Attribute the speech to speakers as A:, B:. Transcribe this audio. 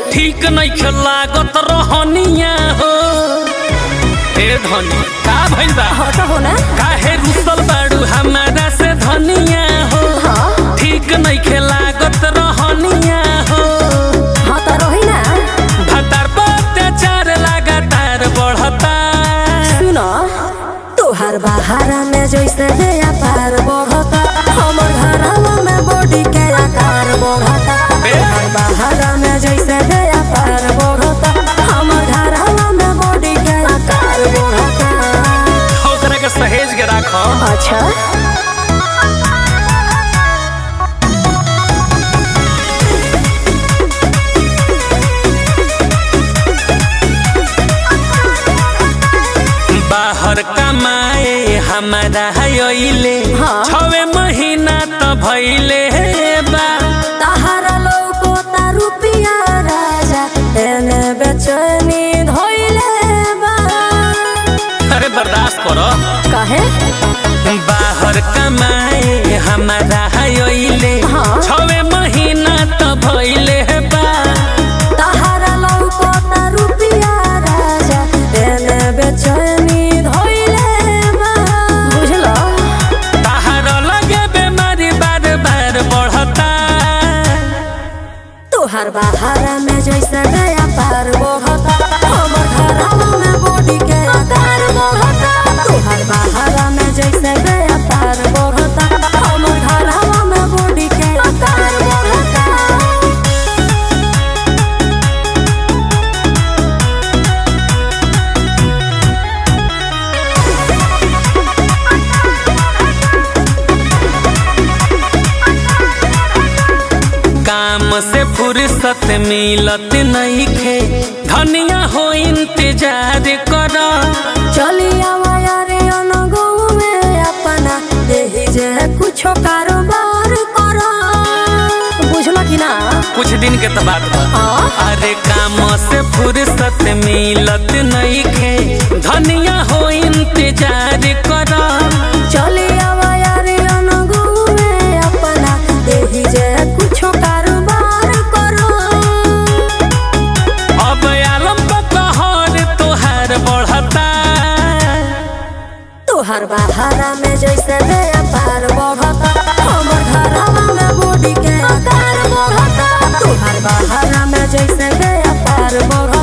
A: ठीक नहीं लागत रहनिया हो ए धनी का भइल बा
B: हट हो ना
A: काहे रुसल बाड़ू हमारा से धनिया हो
B: हाँ
A: ठीक नहीं लागत रहनिया हो
B: हाँ तो रही ना
A: भतार पर अत्याचार लगातार बढ़ता
B: सुनो तोहार बहारा में जैसे गया पार बढ़ता हमर घरवा में बॉडी के आकार बढ़ता तोहार बहारा में जैसे गया पार बढ़ता हमर घरवा में बॉडी के आकार बढ़ता
A: ओकरा के सहेज के राखो
B: अच्छा
A: बाहर कमाए हमारा अइले
B: हाँ।
A: छवे महीना त भइले बा
B: तहारा लौको ता रुपिया राजा एने बेचैनी धोइले बा
A: अरे बर्दाश्त करो
B: काहे
A: बाहर कमाए हमारा अइले
B: हाँ।
A: छवे महीना त भइले बा
B: तहारा लौको ता रुपिया राजा एने बेचैनी धोइले बा बुझलो
A: ताहार लगे बेमारी बार बार बढ़ता
B: तोहार बहारा में जैसे गया पार बढ़ता हमर घरवा में बॉडी के आकार बढ़ता तोहार बहारा में जैसे गया पार बढ़ता हमर घरवा में बॉडी के आकार बढ़ता
A: काम से फुर्सत मिलत नहीं खे धनिया हो इंतजार कर
B: चली आवा यारे अनगो में अपना यही जे कुछो कारोबार करो बुझलो कि ना
A: कुछ दिन के तो बात बा
B: हाँ
A: अरे काम से फुर्सत मिलत नहीं खे धनिया हो इंतजार कर
B: चली आवा यारे अनगो में अपना यही जे कुछो कारोबार करो
A: अब आलम कहर तोहार बढ़ता
B: तोहार बहारा में जैसे गया पार बढ़ता हमर घरवा में बॉडी के आकार बढ़ता तोहार बहारा में जैसे गया पार बढ़ता